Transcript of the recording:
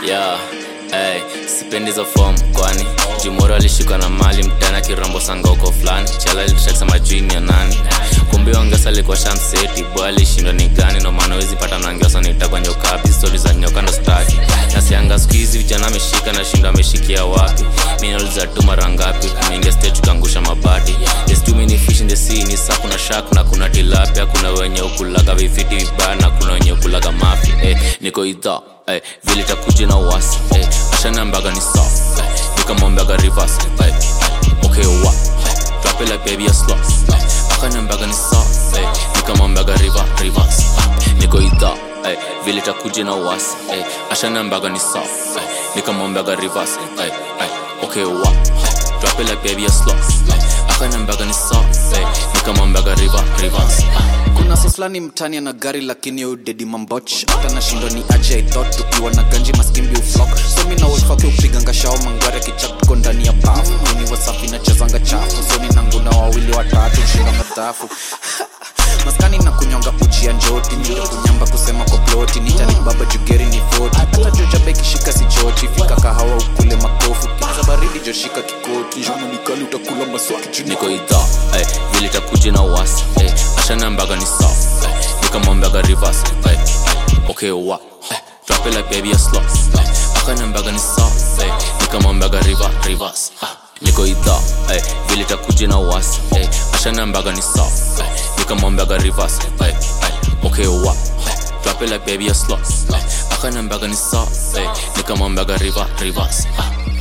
yeah. Hey, sipendi hizo form kwani jumoro alishikwa na mali mtana kirambo sanga uko fulani chala litakisema jini ya nani kumbe ongesa alikuwa shamseti boy alishindwa ni gani no maana wezi pata nangeosa nitakwa nyokapi stori za nyoka ndo staki nasianga siku hizi vijana ameshika na shindo ameshikia wapi minauliza tu mara ngapi kumingia stage ukaangusha mabati There's too many fish in the sea ni saa kuna shark na kuna tilapia kuna wenye ukulaga vifiti vibaya na kuna wenye ukulaga mafi eh, niko idhaa eh, vile takuja na uwasi eh, ashanambaga ni sa eh, nikamwambaga reverse eh, eh, okay wa eh, drop it like baby a slow eh, akanambaga ni sa eh, nikamwambaga river reverse eh, niko idhaa eh, vile takuja na uwasi eh, ashanambaga ni sa eh, nikamwambaga reverse eh, eh, okay wa eh, drop it like baby a slow eh, akanambaga ni sa eh, nikamwambaga river reverse eh, kuna soslani mtani ana gari lakini udedi mamboch hata nashindwa ni aje i thought tukiwa na ganji maskimbi uflok somi na wolfake upiganga shao mangware kichak tuko ndani ya bafu mini wasafi nachezanga chafu soni nanguna wawili watatu shindanga dhafu maskani na kunyonga uchi ya njoti ndio kunyamba kusema kwa ploti nitani baba jugeri ni foti hata jojabe kishika si choti fika kahawa ukule makofu kiza baridi joshika kikoti jonanikali utakula maswaki juni niko idhaa eh, vile takuja na uwasi eh, ashanambaga ni sa eh, nikamwambaga reverse eh, eh, okay wa eh, drop it like baby a slow eh, akanambaga ni sa eh, nikamwambaga river reverse ah, niko idhaa eh, vile takuja na uwasi eh, ashanambaga ni sa eh, nikamwambaga reverse eh, eh, okay wa eh, drop it like baby a slow eh, akanambaga ni sa eh, nikamwambaga river reverse ah,